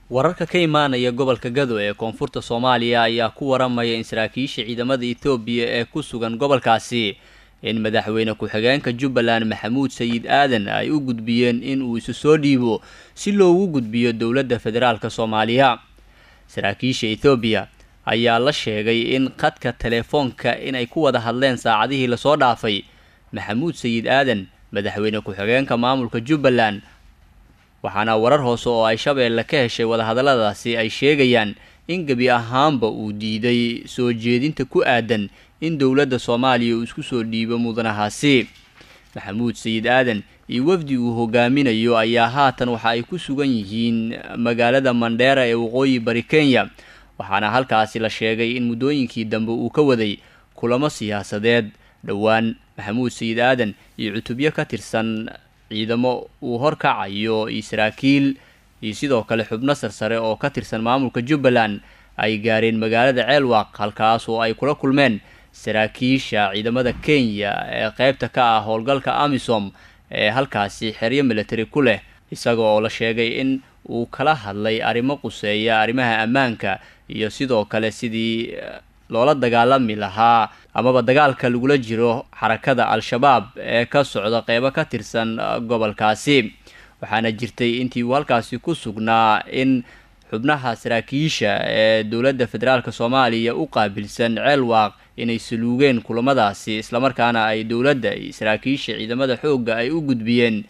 wararka ka imaanaya gobolka gado ee koonfurta soomaaliya ayaa ku waramaya in saraakiisha ciidamada etoobiya ee ku sugan gobolkaasi in madaxweyne ku-xigeenka jubbaland maxamuud sayid aadan ay u gudbiyeen in uu isu soo dhiibo si loogu gudbiyo dowladda federaalk soomaaliya saraakiisha ethoobiya ayaa la sheegay in khadka telefoonka inay ku wada hadleen saacadihii lasoo dhaafay maxamuud sayid aadan madaxweyne ku-xigeenka maamulka jubbaland waxaana warar hoose oo ay shabeelle ka heshay wadahadalladaasi ay sheegayaan in gebi ahaanba uu diiday soo jeedinta ku aadan in dowladda soomaaliya uu isku soo dhiibo mudanahaasi maxamuud sayid aadan iyo wafdi uu hogaaminayo ayaa haatan waxa ay ku sugan yihiin magaalada mandheera ee waqooyi bari kenya waxaana halkaasi la sheegay in muddooyinkii dambe uu ka waday kulamo siyaasadeed dhowaan maxamuud sayid aadan iyo cutubyo ka tirsan ciidamo uu horkacayo iyo saraakiil iyo sidoo kale xubno sarsare oo ka tirsan maamulka jubbaland ay gaareen magaalada ceelwaaq halkaas oo ay kula kulmeen saraakiisha ciidamada kenya ee qeybta ka ah howlgalka amisom ee halkaasi xeryo military ku leh isaga oo la sheegay in uu kala hadlay arrimo quseeya arrimaha ammaanka iyo sidoo kale sidii loola dagaalami lahaa amaba dagaalka lagula jiro xarakada al-shabaab ee ka socda qeybo ka tirsan gobolkaasi waxaana jirtay intii uu halkaasi ku sugnaa in xubnaha saraakiisha ee dowladda federaalk soomaaliya u qaabilsan ceelwaaq inay saluugeen kulamadaasi islamarkaana ay dowladda iyo saraakiisha ciidamada xoogga ay u gudbiyeen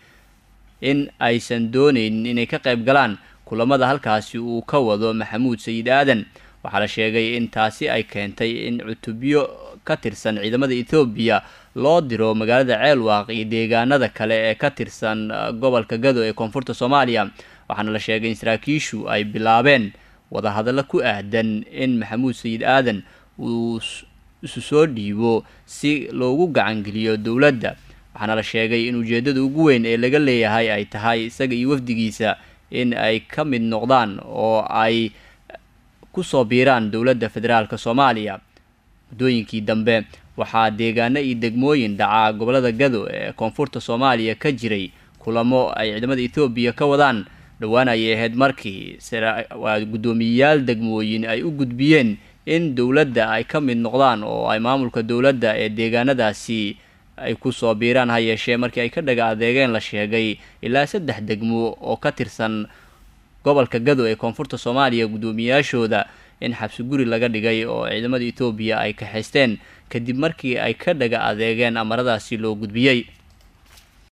in aysan dooneynin inay ka qayb galaan kulamada halkaasi uu ka wado maxamuud sayid aadan waxaa la sheegay in taasi ay keentay in cutubyo ka tirsan ciidamada ethoobiya loo diro magaalada ceelwaaq iyo deegaanada kale ee ka tirsan gobolka gado ee koonfurta soomaaliya waxaana la sheegay in saraakiishu ay bilaabeen wadahadallo ku aadan in maxamuud sayid aadan uu isu soo dhiibo si loogu gacangeliyo dowladda waxaana la sheegay in ujeeddada ugu weyn ee laga leeyahay ay tahay isaga iyo wafdigiisa in ay ka mid noqdaan oo ay kusoo biiraan dowladda federaalk soomaaliya muddooyinkii dambe waxaa deegaano iyo degmooyin dhacaa gobolada gado ee koonfurta soomaaliya ka jiray kulamo ay ciidamada ethoobiya ka wadaan dhowaan ayay ahayd markii guddoomiyeyaal degmooyin ay u gudbiyeen in dowladda ay ka mid noqdaan oo ay maamulka dowladda ee deegaanadaasi ay kusoo biiraan ha yeeshee markii ay ka dhaga adeegeen la sheegay ilaa saddex degmo oo ka tirsan gobolka gado ee koonfurta soomaaliya guddoomiyeyaashooda in xabsi guri laga dhigay oo ciidamada etoobiya ay kaxaysteen kadib markii ay ka dhaga adeegeen amaradaasi loo gudbiyey